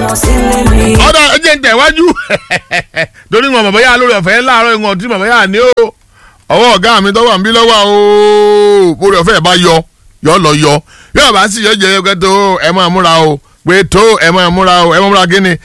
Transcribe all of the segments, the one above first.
wọn sílé mi. ọ̀dà ẹ̀jẹ̀ ń tẹ̀wájú torí wọn bàbá yà lórí ọ̀fẹ́ láàárọ̀ ìwọ̀n tí bàbá yà ní o ọwọ́ ọ̀gá mi tọ́wọ́ mi lọ́wọ́ o orí ọ̀fẹ́ bá yọ yọ lọ yọ yóò bá sì yọ jẹ yọ kẹtọ ẹ máa múra o pé tó ẹ máa múra o ẹ máa múra kí ni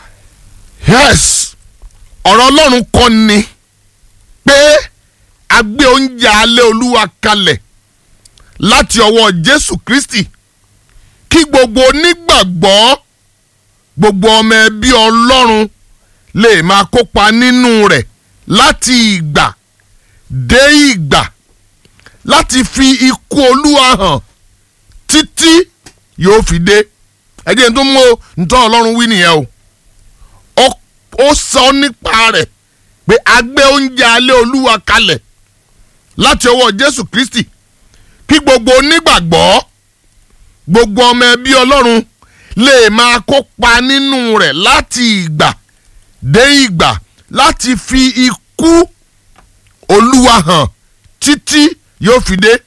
yes ọ̀rọ̀ ọlọ́run kọ́ ni pé a gbé oúnjẹ alẹ́ olúwa kalẹ̀ láti ọwọ́ jésù kristi kí gbogbo onígbàgbọ́ gbogbo ọmọ ẹbí ọlọ́run lè máa kópa nínú rẹ̀ láti ìgbà dé ìgbà láti fi ikú olúwa hàn títí yóò fi dé ẹ jẹ́ n tó mú o ntọ́ ọlọ́run wí nìyẹn o Ó- ó sọ nípa rẹ̀ pé a gbé oúnjẹ alẹ́ olúwa kalẹ̀ láti ọwọ́ jésù kristi kí gbogbo onígbàgbọ́ gbogbo ọmọ ẹbí ọlọ́run lè máa kópa nínú rẹ̀ láti ìgbà dé ìgbà láti fi ikú olúwa hàn títí yóò fi dé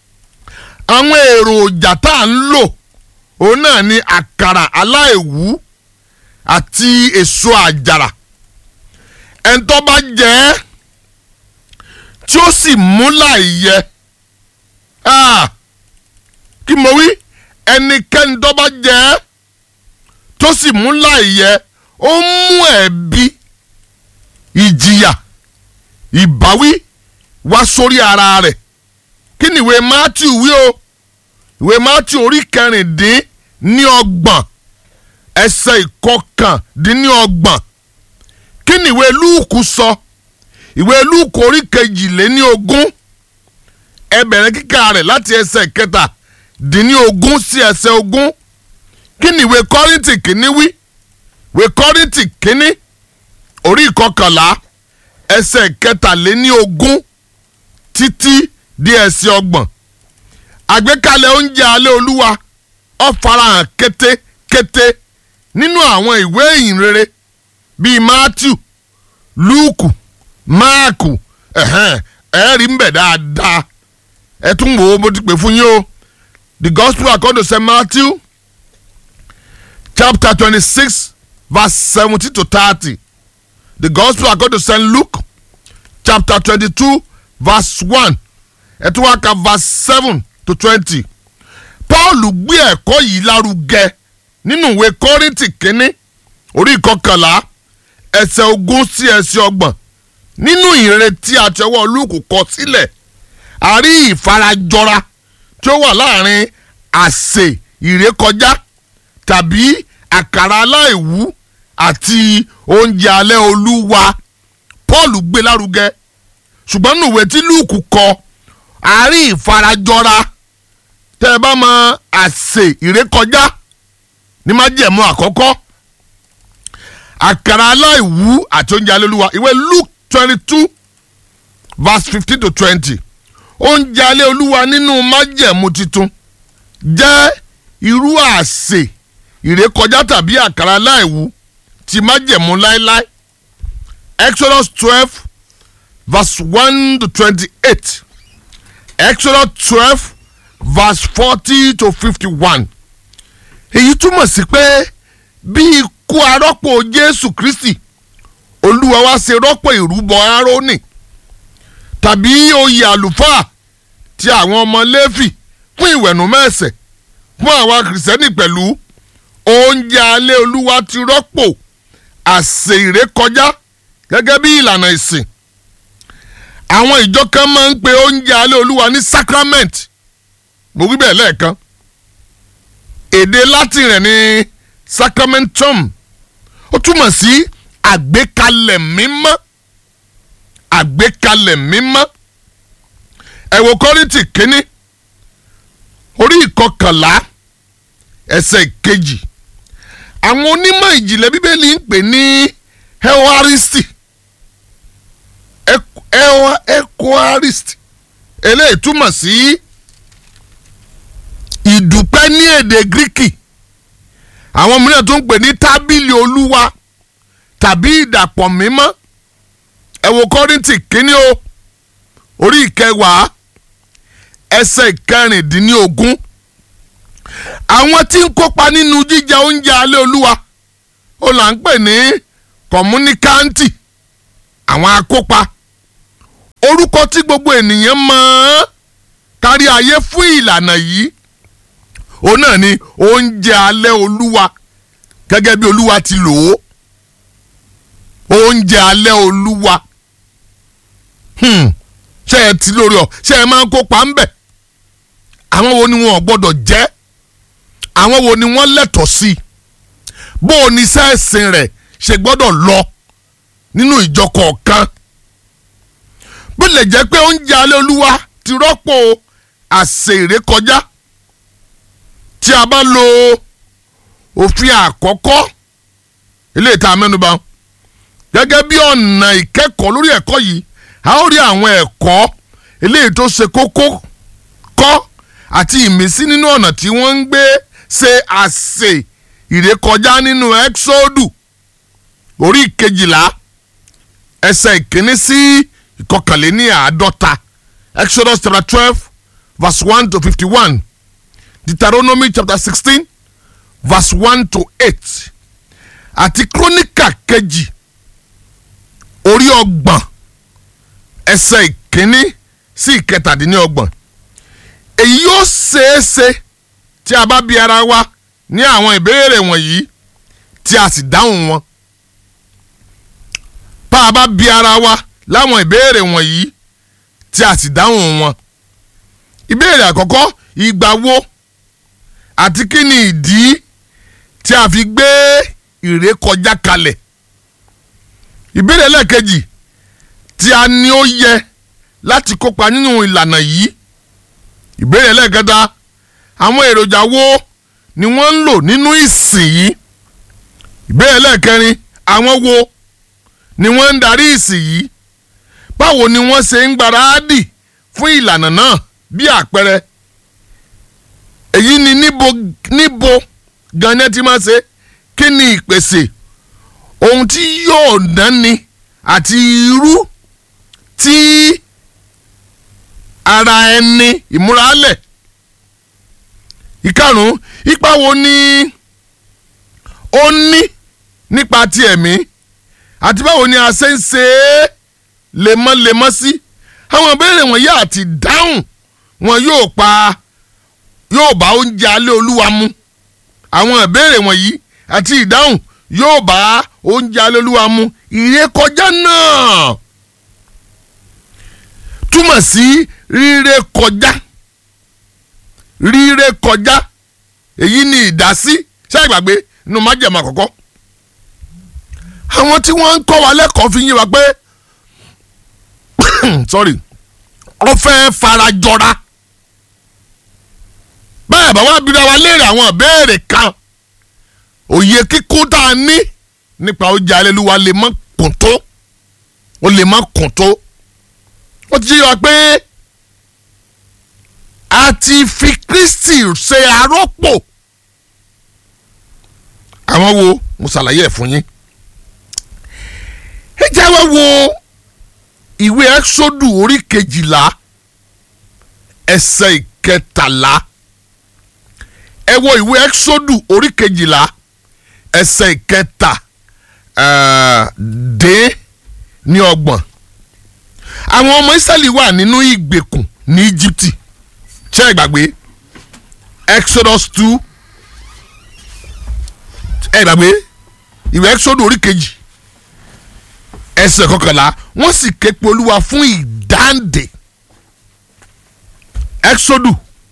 àwọn èròjà tá à ń lò òun náà ni àkàrà aláìwú àti èso àjàrà ẹ̀ńtọ́ bá jẹ́ ẹ́ tí ó sì mú láìyẹ Ah, kí mo wí ẹnikẹ́ni tó bá jẹ́ ẹ́ tó sì mú láìyẹ ó mú ẹ̀bi ìjìyà ìbáwí wá sórí ara rẹ̀ kí ni ìwé Matthew wí o ìwé Matthew orí kẹrìndín ní ọgbọ̀n ẹsẹ̀ ìkọkàndín ní ọgbọ̀n kí ni ìwé Lúùkù sọ ìwé Lúùkù orí kejìléní ogún ẹ bẹ̀rẹ̀ kíkà rẹ̀ láti ẹsẹ̀ kẹta dín ní ogún sí ẹsẹ̀ ogún kí ni ìwé Kọ́ríńtì kìíní wí ìwé Kọ́ríńtì kìíní orí ìkọkànlá ẹsẹ̀ kẹtàléní ogún títí di ẹsẹ̀ ọgbọ̀n àgbékalẹ̀ oúnjẹ alẹ́ olúwa ó farahàn kétékété nínú àwọn ìwé ìhìnrere bíi Matthew Lúùkù Máàkù ẹ̀hẹ́n ẹ̀ rí ń bẹ̀ dáadáa ẹ tún wò ó mo ti pè fún yín o the gospel according to St Matthew chapter twenty-six verse seventeen to thirty the gospel according to St Luke chapter twenty-two verse one ẹ tún wá ka verse seven to twenty Paul gbé ẹ̀kọ́ yìí lárugẹ nínú ìwé Kọ́ríńtì kínní orí ìkọkànlá ẹsẹ̀ ogún sí ẹsẹ̀ ọgbọ̀n nínú ìrètí àtẹwọ́ Lúùkù kọ sílẹ̀ a rí ìfarajọra tí ó wà láàrin àsè ìrékọjá tàbí àkàrà aláìwú àti oúnjẹ alẹ́ olúwa Paul gbé lárugẹ ṣùgbọ́n nínú ìwé tí Lúùkù kọ a rí ìfarajọra tẹ́ ẹ bá mọ àsè ìrékọjá ní májẹ̀mú àkọ́kọ́ àkàrà aláìwú àti oúnjẹ alẹ́ olúwa ìwé Luke twenty two verse fifteen to twenty oúnjẹ alẹ́ olúwa nínú májẹ̀mú titun jẹ́ irú àsè ìrékọjá tàbí àkàrà aláìwú ti májẹ̀mú láéláé Exodus twelve verse one to twenty-eight Exodus twelve verse forty to fifty-one èyí túmọ̀ sí pé bí ikú arọ́pò Jésù Kristi olúwa wá ṣe rọ́pò ìrúbọ Árónì tàbí oyè àlùfáà ti àwọn ọmọ Léfì fún ìwẹ̀nùmọ́ ẹ̀ṣẹ̀ fún àwa kìrìsìtẹ́nì pẹ̀lú oúnjẹ alẹ́ olúwa ti rọ́pò àsè ìrékọjá gẹ́gẹ́ bí ìlànà ìsìn àwọn ìjọ kan máa ń pe oúnjẹ alẹ́ olúwa ní sacrament mo wí bẹ́ẹ̀ lẹ́ẹ̀kan èdè latin rẹ̀ ní sacramentum ó túmọ̀ sí àgbékalẹ̀ mímọ́ àgbékalẹ̀ mímọ́ ẹ wo Kọ́ríńtì kínní orí ìkọkànlá ẹsẹ̀ kejì àwọn onímọ̀ ìjìnlẹ̀ bíbélì ń pè ní eucharisti eucharist eléyìí túmọ̀ sí ìdúpẹ́ ní èdè gíríkì àwọn mìíràn tó ń pè ní tábìlì olúwa tàbí ìdàpọ̀ mímọ́ ẹ wo kọ́rìntì kínní o orí ìkẹwàá ẹsẹ̀ ìkẹrìndínlógún àwọn tí ń kópa nínú jíjẹ oúnjẹ alẹ́ olúwa ó là ń pè ní kọ̀múníkáǹtì àwọn akópa orúkọ tí gbogbo ènìyàn mọ̀ ọ́n kárí ayé fún ìlànà yìí òun náà ni oúnjẹ alẹ́ olúwa gẹ́gẹ́ bí olúwa ti lò ó oúnjẹ alẹ́ olúwa ṣé ẹ ti lórí ọ ṣé ẹ máa ń kópa ń bẹ̀ àwọn wo ni wọn ò gbọ́dọ̀ jẹ́ àwọn wo ni wọ́n lẹ́tọ̀ọ́ sí bó o ní sẹ́ẹ̀sìn rẹ̀ ṣe gbọ́dọ̀ lọ nínú ìjọ kọ̀ọ̀kan bó lè jẹ́ pé oúnjẹ alẹ́ olúwa ti rọ́pò àsè ìrékọjá tí a bá lo òfin àkọ́kọ́ ilé ìta mẹ́nuba gẹ́gẹ́ bí ọ̀nà ìkẹ́kọ̀ọ́ lórí ẹ̀kọ́ yìí a ó rí àwọn ẹ̀kọ́ eléyìí tó ṣe kókó kọ́ àti ìmísí nínú ọ̀nà tí wọ́n ń gbé ṣe àsè ìrékọjá nínú ẹ́xódù orí kejìlá ẹsẹ̀ ìkíní sí ìkọkànléní àádọ́ta exodus chapter twelve verse one to fifty-one deuteronomy chapter sixteen verse one to eight àti kírónìkà kejì orí ọgbọ̀n ẹsẹ̀ ìkíní sí ìkẹtàdínlọ́gbọ̀n èyí yóò ṣeéṣe tí a bá bi ara wa ní àwọn ìbéèrè wọ̀nyí tí a sì dáhùn wọn bá a bá bi ara wa láwọn ìbéèrè wọ̀nyí tí a sì dáhùn wọn ìbéèrè àkọ́kọ́ ìgbà wo àti kí ni ìdí tí a fi gbé ìrékọjá kalẹ̀ ìbéèrè lẹ́ẹ̀kejì tí a ní ó yẹ láti kópa nínú ìlànà yìí ìbéèrè lẹ́ẹ̀kẹta àwọn èròjà wo ni wọ́n ń lò nínú ìsìn yìí ìbéèrè lẹ́ẹ̀kẹrin àwọn wo ni wọ́n ń darí ìsìn yìí báwo ni wọ́n ṣe ń gbáradì fún ìlànà náà bí àpẹẹrẹ èyí ni níbo níbo ganan ti máa ṣe kí ni ìpèsè ohun tí yóò náni àti irú tí ara ẹni ìmúralẹ̀ ìkarùn ipa wo ni ó ní nípa ti ẹ̀mí àti báwo ni a ṣe ń ṣe é lemọ́lemọ́ sí àwọn ìbéèrè wọ̀nyí àti dáhùn wọn yóò pa yóò bá oúnjẹ alẹ́ olúwa mu àwọn ìbéèrè wọ̀nyí àti ìdáhùn yóò bá oúnjẹ alẹ́ olúwa mu ìrékọjá náà túmọ̀ sí ríré kọjá ríré kọjá èyí ni ìdásí ṣé ìgbàgbé nínú májèmọ̀ àkọ́kọ́ àwọn tí wọ́n ń kọ́ wa lẹ́kọ̀ọ́ fi yín wa pé sorry ó fẹ́ farajọra bẹ́ẹ̀ bá wá bíra wa léèrè àwọn ìbéèrè kan òye kíkún tá a ní nípa oúnjẹ alẹ́lúwa lè má kùn tó ó lè má kùn tó ó ti yọ pé a ti fi Kristi ṣe arọ́pò àwọn wo mo ṣàlàyé ẹ̀ fún yín ẹ jẹ́ wá wo ìwé ẹ́sọ́dù orí kejìlá ẹsẹ̀ ìkẹtàlá ẹ wo ìwé ẹ́sọ́dù orí kejìlá ẹsẹ̀ ìkẹtà dé ní ọgbọ̀n àwọn ọmọ Ísírẹ́lì wà nínú ìgbèkùn ní Íjíbítì ṣé ẹ gbàgbé Exodus two ẹ gbàgbé ìwé ẹ́sọ́dù orí kejì ẹsẹ̀ kọkànlá wọ́n sì ké pe olúwa fún ìdáǹdè exodu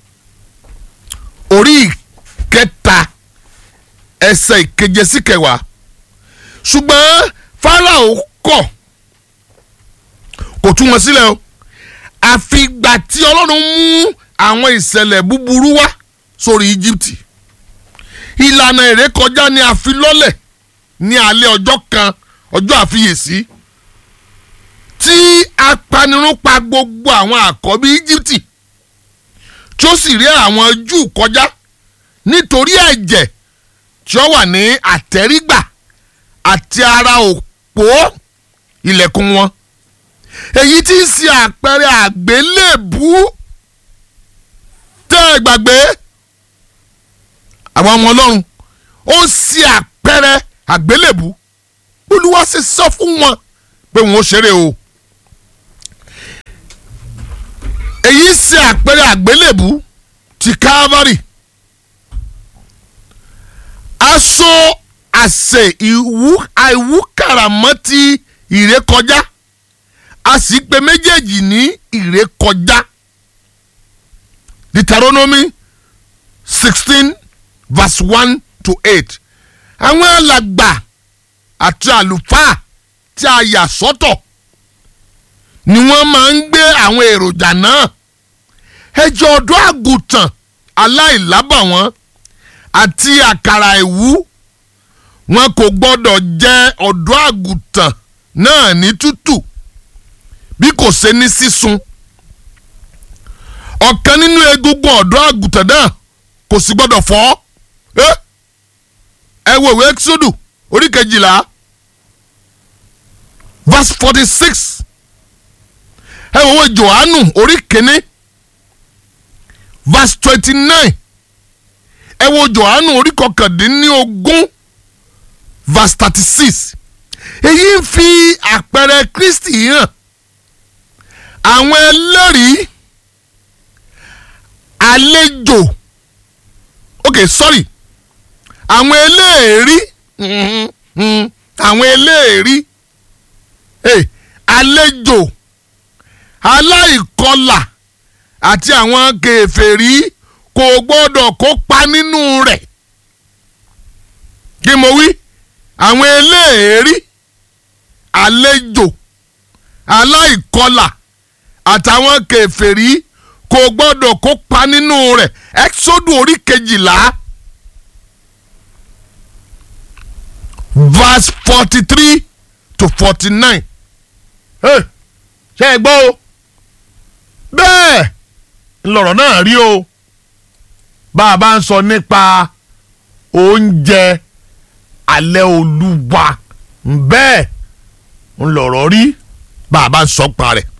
orí kẹta ẹsẹ̀ ìkeje sí kẹwàá ṣùgbọ́n Fáráò kọ̀ kò tú wọn sílẹ̀ o àfìgbà tí ọlọ́run mú àwọn ìṣẹ̀lẹ̀ búburú wá sórí Íjíbítì ìlànà ìrékọjá ni a fi lọ́lẹ̀ ní alẹ́ ọjọ́ kan ọjọ́ àfiyèsí tí apanirun pa gbogbo àwọn àkọ́bí Íjíbítì tí ó sì rí àwọn Júù kọjá nítorí ẹ̀jẹ̀ tí ó wà ní àtẹ́rígbà àti ara òpó ilẹ̀kùn wọn èyí tí ń ṣe àpẹẹrẹ àgbélébú tẹ́ ẹ gbàgbé àwọn ọmọ Ọlọ́run ó ń ṣe àpẹẹrẹ àgbélébù olúwa sì sọ fún wọn pé wọn ó ṣeré o èyí ṣe àpẹẹrẹ àgbélébù ti Calvary aṣọ àṣẹ ìwú àìwúkàràmọ́tì ìrékọjá a sì pe méjèèjì ní ìrékọjá Deuteronomy sixteen verse one to eight àwọn alàgbà àti àlùfáà tí a yà sọ́tọ̀ ni wọ́n máa ń gbé àwọn èròjà náà ẹjọ́ ọ̀dọ́ àgùntàn aláìlábàwọ́n àti àkàrà ìwú wọn kò gbọ́dọ̀ jẹ ọ̀dọ́ àgùntàn náà ní tútù bí kò ṣe ní sísun ọ̀kan nínú egungun ọ̀dọ́ àgùntàn náà kò sì gbọ́dọ̀ fọ́ ẹ wo ìwé Exodus orí kejìlá verse forty six ẹ wo ìwé Jòhánù orí kìíní verse twenty nine ẹ wo Jòhánù orí kọkàndínlógún verse thirty six èyí ń fi àpẹẹrẹ Kristi hàn àwọn ẹlẹ́rìí àlejò ok sorry àwọn eléèrí àwọn eléèrí àlejò aláìkọlà àti àwọn kèfèrí kò gbọ́dọ̀ kópa nínú rẹ̀ kí mo wí àwọn eléèrí àlejò aláìkọlà àtàwọn kèfèrí kò gbọ́dọ̀ kópa nínú rẹ̀ Exodus orí kejìlá verse forty three to forty nine ṣe é gbọ́ o bẹ́ẹ̀ ńlọrọ̀ náà rí o bá a bá ń sọ nípa oúnjẹ alẹ́ olúwa bẹ́ẹ̀ ńlọrọ̀ rí bá a bá ń sọ pa rẹ̀